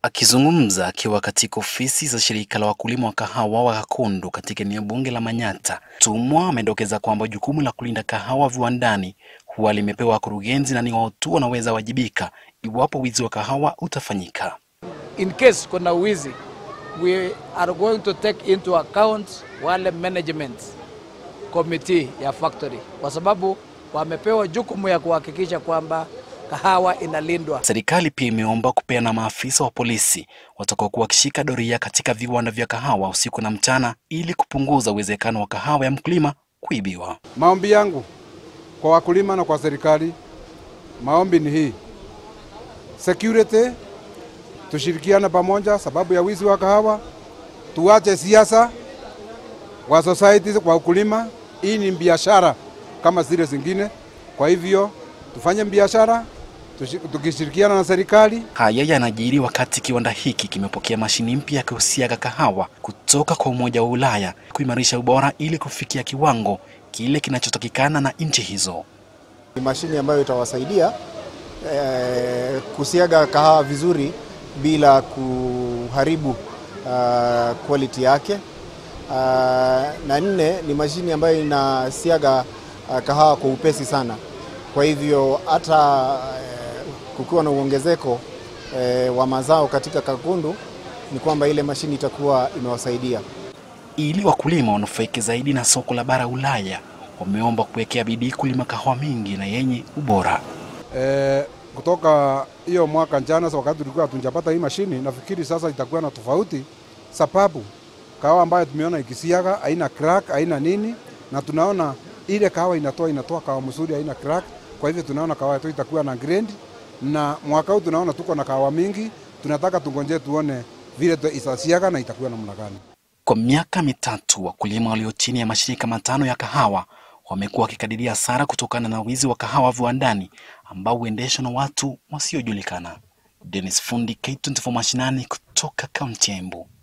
Akizungumza akiwa katika ofisi za shirika la wakulima wa kahawa wa Gakondo katika eneo bunge la Manyatta, Tumwa amedokeza kwamba jukumu la kulinda kahawa viwandani huwa limepewa wakurugenzi na ni wao tu wanaweza wajibika iwapo wizi wa kahawa utafanyika. in case kuna wizi we are going to take into account wale management committee ya factory kwa sababu wamepewa jukumu ya kuhakikisha kwamba kahawa inalindwa. Serikali pia imeomba kupeana maafisa wa polisi watakaokuwa wakishika doria katika viwanda vya kahawa usiku na mchana ili kupunguza uwezekano wa kahawa ya mkulima kuibiwa. Maombi yangu kwa wakulima na kwa serikali, maombi ni hii: security, tushirikiane pamoja sababu ya wizi wa kahawa, tuache siasa wa society kwa ukulima. Hii ni biashara kama zile zingine, kwa hivyo tufanye biashara tushi- tukishirikiana na serikali. Haya yanajiri wakati kiwanda hiki kimepokea mashini mpya ya kusiaga kahawa kutoka kwa Umoja wa Ulaya kuimarisha ubora ili kufikia kiwango kile kinachotakikana na nchi hizo. Ni mashine ambayo itawasaidia eh, kusiaga kahawa vizuri bila kuharibu uh, quality yake. Uh, na nne ni mashine ambayo inasiaga uh, kahawa kwa upesi sana. Kwa hivyo hata eh, kukiwa na uongezeko eh, wa mazao katika Kakundu ni kwamba ile mashine itakuwa imewasaidia. Ili wakulima wanufaike zaidi na soko la bara Ulaya, wameomba kuwekea bidii kulima kahawa mingi na yenye ubora. Eh, kutoka hiyo mwaka jana, sa wakati tulikuwa tunjapata hii mashini, nafikiri sasa itakuwa na tofauti, sababu kahawa ambayo tumeona ikisiaga haina crack, haina nini, na tunaona ile kahawa inatoa inatoa kahawa mzuri, haina crack. Kwa hivyo tunaona kahawa yetu itakuwa na grade, na mwaka huu tunaona tuko na kahawa mingi. Tunataka tungonje tuone vile tu- itasiaga na itakuwa namna gani. Kwa miaka mitatu, wakulima walio chini ya mashirika matano ya kahawa wamekuwa wakikadiria hasara kutokana na wizi wa kahawa viwandani ambao huendeshwa na watu wasiojulikana. Dennis Fundi, K24 Mashinani, kutoka kaunti ya Embu.